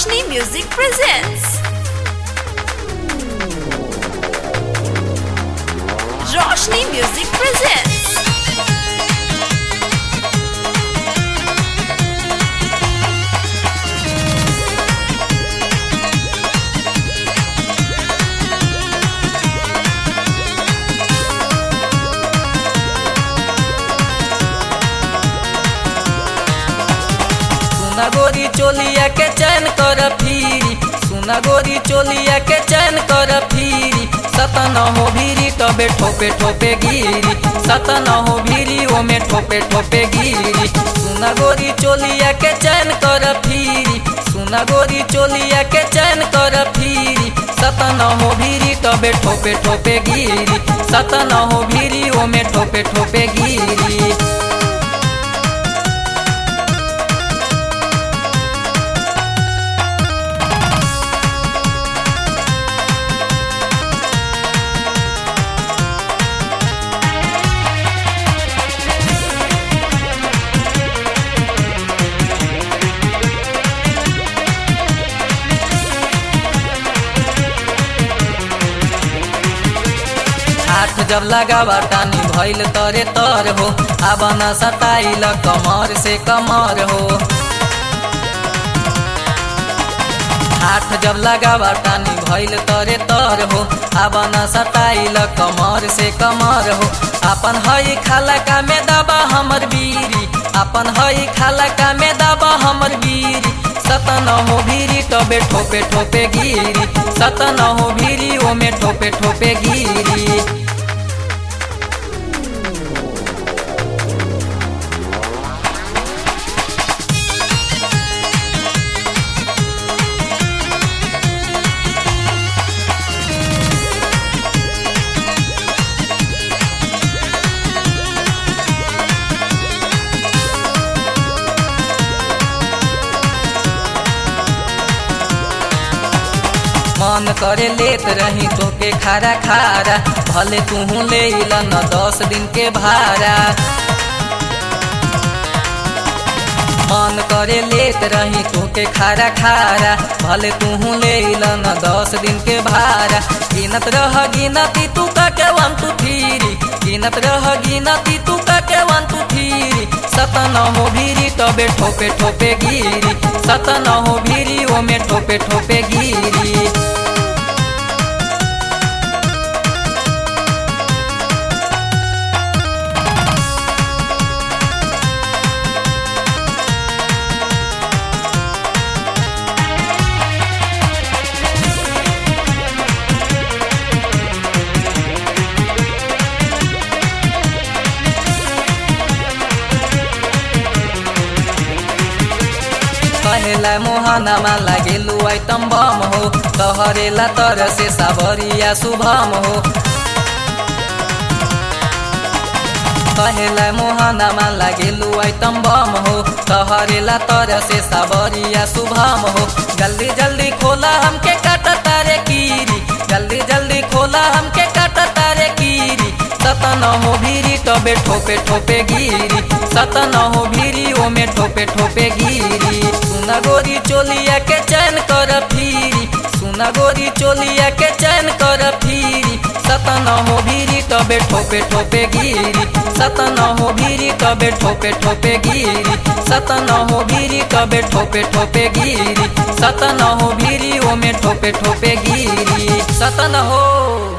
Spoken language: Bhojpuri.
Roshni Music presents Roshni Music presents सुना गोरी चोलिया के चैन कर फिरी सुना गोरी चोलिया के चैन कर फिरी सतन हो भीरी तबे ठोपे ठोपे गिरी सतन हो भीरी ओमे ठोपे ठोपे गिरी सुना गोरी चोलिया के चैन कर फिरी सुना गोरी चोलिया के चैन कर फिरी सतन हो भीरी तबे ठोपे ठोपे गिरी सतन हो भीरी ओमे ठोपे ठोपे गिरी हाथ जब लगावा टानी भइल तरे तर हो अब न सताइल कमर से कमर हो हाथ जब लगावा टानी भइल तरे तर हो अब न सताइल कमर से कमर हो अपन हई खाला का में दबा हमर बीरी अपन हई खाला का में दबा हमर बीरी सतन हो भीरी तबे ठोपे ठोपे गिरी सतन हो भीरी ओमे ठोपे ठोपे गिरी मन करे लेत रही तोके खारा खारा भले तू ले न दस दिन के भाड़ा मन करे लेत रही तोके खारा खारा भले तू ले न दस दिन के भाड़ा गिनत रह गिनती तू का के वन तू थीरी गिनत रह गिनती तू का के वन तू थीरी सतन हो भीरी तबे ठोपे ठोपे गिरी सतन हो भीरी ओमे ठोपे ठोपे गिरी कहेला मोहनमा लागेलु आइटम बम हो तहरेला तर से सावरिया शुभम हो कहेला मोहनमा लागेलु आइटम बम हो तहरेला तर से सावरिया शुभम हो जल्दी जल्दी खोला हमके काटा तारे कीरी जल्दी जल्दी खोला हमके काटा तारे कीरी सतन हो भीरी तबे ठोपे ठोपे गिरी सतन हो भीरी ओमे ठोपे ठोपे गिरी सुना गोरी चोलिया के चैन कर फिरी सुना गोरी चोलिया के चैन कर फिरी सतन हो भीरी तबे ठोपे ठोपे गिरी सतन हो भीरी तबे ठोपे ठोपे गिरी सतन हो भीरी तबे ठोपे ठोपे गिरी सतन हो भीरी ओमे ठोपे ठोपे गिरी सतन हो